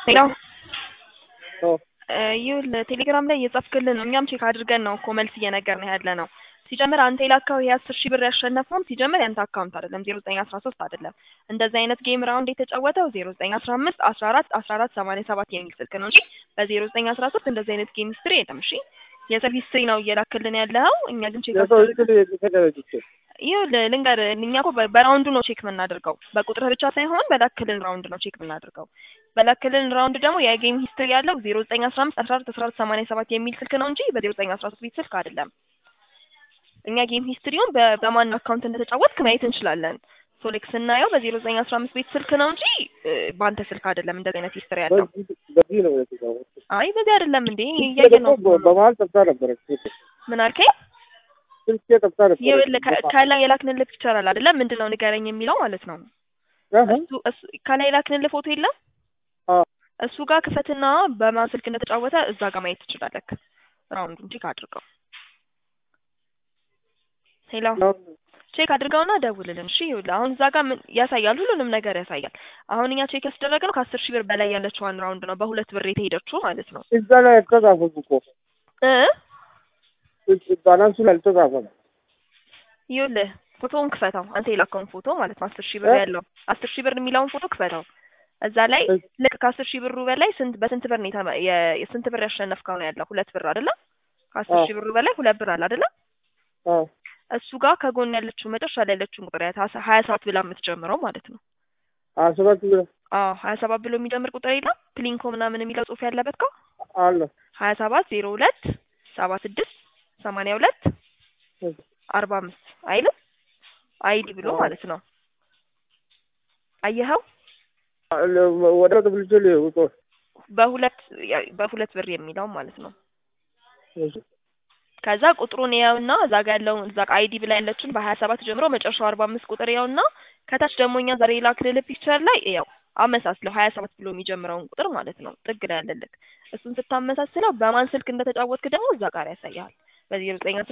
ሄሎ አዎ ይኸውልህ ቴሌግራም ላይ እየጻፍክልን ነው። እኛም ቼክ አድርገን ነው እኮ መልስ እየነገርንህ ያለ ነው። ሲጀምር አንተ የላከው ይሄ አስር ሺህ ብር ያሸነፈውም ሲጀምር ያንተ አካውንት አይደለም ዜሮ ዘጠኝ አስራ ሶስት አይደለም። እንደዚህ አይነት ጌም ራውንድ የተጫወተው ዜሮ ዘጠኝ አስራ አምስት አስራ አራት አስራ አራት ሰማንያ ሰባት የሚል ስልክ ነው እንጂ በዜሮ ዘጠኝ አስራ ሶስት እንደዚህ አይነት ጌም ሂስትሪ የለም። እሺ የሰልፍ ሂስትሪ ነው እየላክልን ያለኸው። እኛ ግን ቼክ የሰው አስደርግ ስል የተደረጅች ይኸውልህ ልንገርህ፣ እኛ እኮ በ- በራውንዱ ነው ቼክ የምናደርገው። በቁጥር ብቻ ሳይሆን በላክልን ራውንድ ነው ቼክ የምናደርገው። በላክልን ራውንድ ደግሞ የጌም ሂስትሪ ያለው ዜሮ ዘጠኝ አስራ አምስት አስራ አራት አስራ አራት ሰማንያ ሰባት የሚል ስልክ ነው እንጂ በዜሮ ዘጠኝ አስራ ሶስት ቤት ስልክ አይደለም። እኛ ጌም ሂስትሪውን በ- በማን አካውንት እንደተጫወትክ ማየት እንችላለን። ሶሌክ ስናየው በዜሮ ዘጠኝ አስራ አምስት ቤት ስልክ ነው እንጂ እ፣ በአንተ ስልክ አይደለም እንደዚህ አይነት ሂስትሪ ያለው። በዚህ በዚህ ነው የተጫወተው። አይ በዚህ አይደለም እንዴ እያየ ነው። ደግሞ በመሀል ጠፍታ ነበረች ምን አልከኝ? ስልኬ ጠፍታ ነበረች። ይኸውልህ ከ- ከላይ የላክንልህ ፒክቸር አለ አይደለም? ምንድን ነው ንገረኝ የሚለው ማለት ነው። አሀ፣ እሱ እሱ ከላይ የላክንልህ ፎቶ የለም? አዎ። እሱ ጋር ክፈትና በማን ስልክ እንደተጫወተ እዛ ጋር ማየት ትችላለህ። ራውንዱን ቼክ አድርገው። ሄሎ ቼክ አድርገውና ደውልልን። እሺ ይኸውልህ አሁን እዛ ጋር ምን ያሳያል? ሁሉንም ነገር ያሳያል። አሁን እኛ ቼክ ያስደረግነው ከአስር ሺህ ብር በላይ ያለችዋን ራውንድ ነው፣ በሁለት ብር የተሄደችው ማለት ነው እዛ ላይ አልተጻፈም እኮ እ ባላንሱ ላይ አልተጻፈም። ይኸውልህ ፎቶውን ክፈተው። አንተ የላከውን ፎቶ ማለት ነው። አስር ሺህ ብር እ? ያለው አስር ሺህ ብር የሚለውን ፎቶ ክፈተው። እዛ ላይ እ? ልክ ከአስር ሺህ ብሩ በላይ ስንት በስንት ብር ነው የተመ- የ- የስንት ብር ያሸነፍከው ነው ያለው? ሁለት ብር አይደለ? ከአስር አዎ። ሺህ ብሩ በላይ ሁለት ብር አለ አይደለ? አዎ እሱ ጋር ከጎን ያለችው መጨረሻ ላይ ያለችውን ቁጥር ያት ሀያ ሰባት ብላ የምትጀምረው ማለት ነው። ሀያ ሰባት ብር አዎ ሀያ ሰባት ብሎ የሚጀምር ቁጥር የለም ፕሊንኮ ምናምን የሚለው ጽሑፍ ያለበት ጋር አለ። ሀያ ሰባት ዜሮ ሁለት ሰባ ስድስት ሰማንያ ሁለት አርባ አምስት አይልም አይዲ ብሎ አዎ። ማለት ነው። አየኸው? ወደ ብልጭ ውጦ በሁለት ያ- በሁለት ብር የሚለው ማለት ነው። ከዛ ቁጥሩን ያውና እዛ ጋር ያለውን እዛ አይዲ ብላ ያለችን በሀያ ሰባት ጀምሮ መጨረሻው አርባ አምስት ቁጥር ያውና ከታች ደግሞ እኛ ዛሬ ላክልልህ ፒክቸር ላይ ያው አመሳስለው ሀያ ሰባት ብሎ የሚጀምረውን ቁጥር ማለት ነው ጥግ ላይ ያለልክ እሱን ስታመሳስለው በማን ስልክ እንደተጫወትክ ደግሞ እዛ ጋር ያሳያል። በዜሮ ዘጠኝ